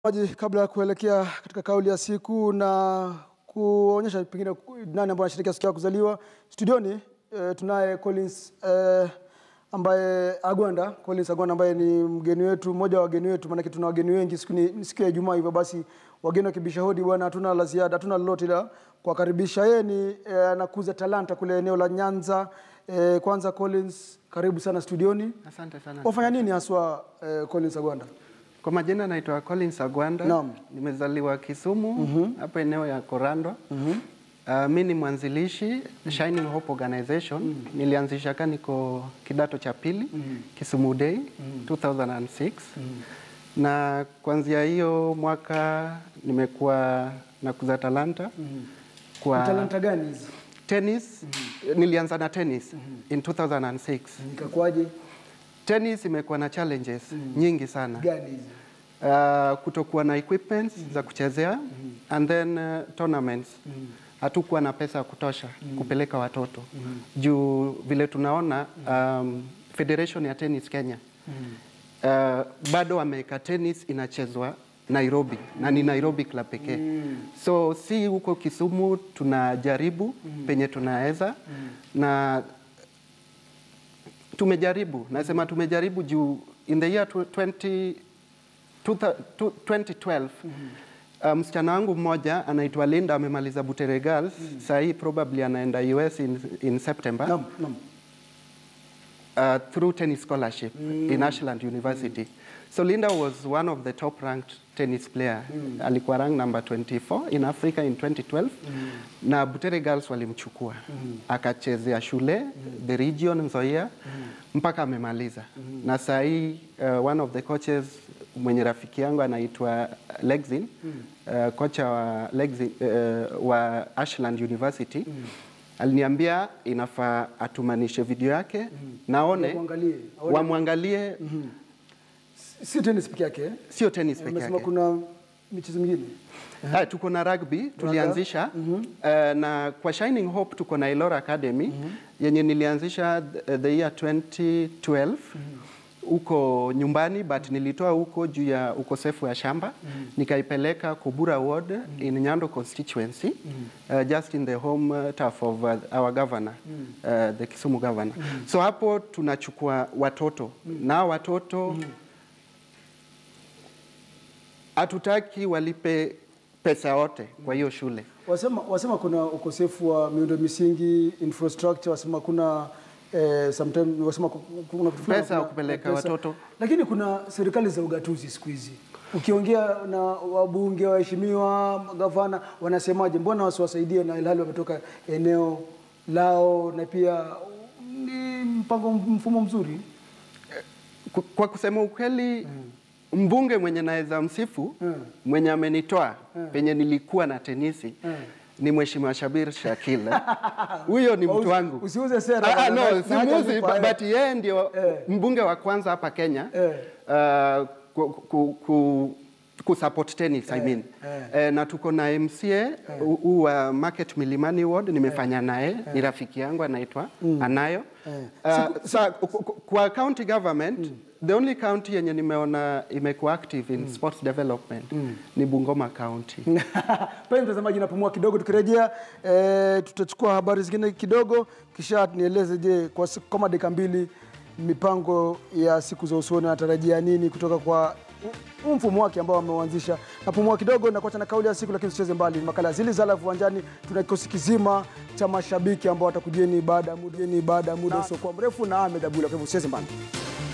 Maji kabla ya kuelekea katika kauli ya siku na kuonyesha pengine nani ambaye anashirikia siku ya kuzaliwa studioni, e, tunaye Collins e, ambaye Agwanda, Collins Agwanda ambaye ni mgeni wetu, mmoja wa wageni wetu, maanake tuna wageni wengi siku ni siku ya Ijumaa, hivyo basi wageni wakibisha hodi bwana, hatuna la ziada, hatuna lolote la kuwakaribisha. Yeye ni e, anakuza talanta kule eneo la Nyanza. E, kwanza Collins, karibu sana studioni. Asante sana. Wafanya nini haswa e, Collins Agwanda? Kwa majina naitwa Collins Agwanda. Naam. Nimezaliwa Kisumu hapa eneo ya Korandwa. Uh, mi ni mwanzilishi Shining Hope Organization. Nilianzisha ka niko kidato cha pili Kisumu Day 2006 na kuanzia hiyo mwaka nimekuwa nakuza talanta kwa Talanta gani hizi? tennis. Nilianza na tennis in 2006. Nikakuaje? Tennis imekuwa na challenges nyingi sana. Gani hizi? uh, kutokuwa na equipments za kuchezea and then uh, tournaments hatukuwa na pesa ya kutosha kupeleka watoto juu vile tunaona um, federation ya tennis Kenya uh, bado wameweka tennis inachezwa Nairobi na ni Nairobi club pekee so si huko Kisumu tunajaribu penye tunaweza na tumejaribu nasema tumejaribu juu in the year 20, 2012 uh, msichana wangu mmoja anaitwa Linda amemaliza Butere Girls saa hii probably anaenda US in, in September Naam, naam. uh, through tennis scholarship in Ashland University. So Linda was one of the top ranked tennis player. Alikuwa rank number 24 in Africa in 2012 na Butere Girls walimchukua akachezea shule the region Nzoia mpaka amemaliza na saa hii uh, one of the coaches mwenye rafiki yangu anaitwa Lexin uh, kocha wa, Lexin, uh, wa Ashland University aliniambia inafaa atumanishe video yake naone Wamwangalie, aone. wamwangalie Si tennis peke yake. eh? sio tennis peke Umesema yake kuna michezo mingine. Ah, tuko na rugby tulianzisha eh, na kwa Shining Hope tuko na Elora Academy yenye nilianzisha the, the year 2012 huko nyumbani but nilitoa huko juu ya ukosefu wa shamba nikaipeleka Kubura Ward in Nyando constituency uh, just in the home uh, turf of uh, our governor uh, the Kisumu governor so hapo tunachukua watoto na watoto hatutaki walipe pesa yote kwa hiyo shule. Wasema, wasema kuna ukosefu wa miundo misingi, infrastructure, wasema kuna eh, sometimes wasema ku- kuna kitu fulani, Pesa ya kuna- kupeleka pesa. watoto. Lakini kuna serikali za ugatuzi siku hizi. Ukiongea na wabunge, waheshimiwa, gavana wanasemaje? Mbona wasiwasaidie na ilhali wametoka eneo lao na pia ni mpango mfumo mzuri. Ku- Kwa kusema ukweli mbunge mwenye naweza msifu Mm. mwenye amenitoa penye nilikuwa na tenisi Mm. ni Mheshimiwa Shabir Shakil. Huyo ni mtu wangu. Usiuze sera Ah, ah, bwana, no, na- na haja simuzi, zipa, eh. but yeye ndio Eh. mbunge wa kwanza hapa Kenya Eh. uh, ku, ku, ku, kusupport tennis I mean. eh. Eh, na tuko na MCA huu wa Market Milimani Ward nimefanya naye ni rafiki yangu anaitwa Anayo. Uh, sa, ku- ku- kwa county government the only county yenye nimeona imekuwa active in sports development ni Bungoma County. Pale mtazamaji, napumua kidogo. Tukirejea e, tutachukua habari zingine kidogo, kisha nieleze, je, kwa siku kama dakika mbili, mipango ya siku za usoni anatarajia nini kutoka kwa huu mfumo wake ambao ameuanzisha. Napumua kidogo na kuacha na kauli ya siku, lakini usicheze mbali. Makala zili za live uwanjani, tuna kikosi kizima cha mashabiki ambao watakujieni baada ya muda baada ya muda usiokuwa mrefu na Ahmed Abdullah. Kwa hivyo usicheze mbali.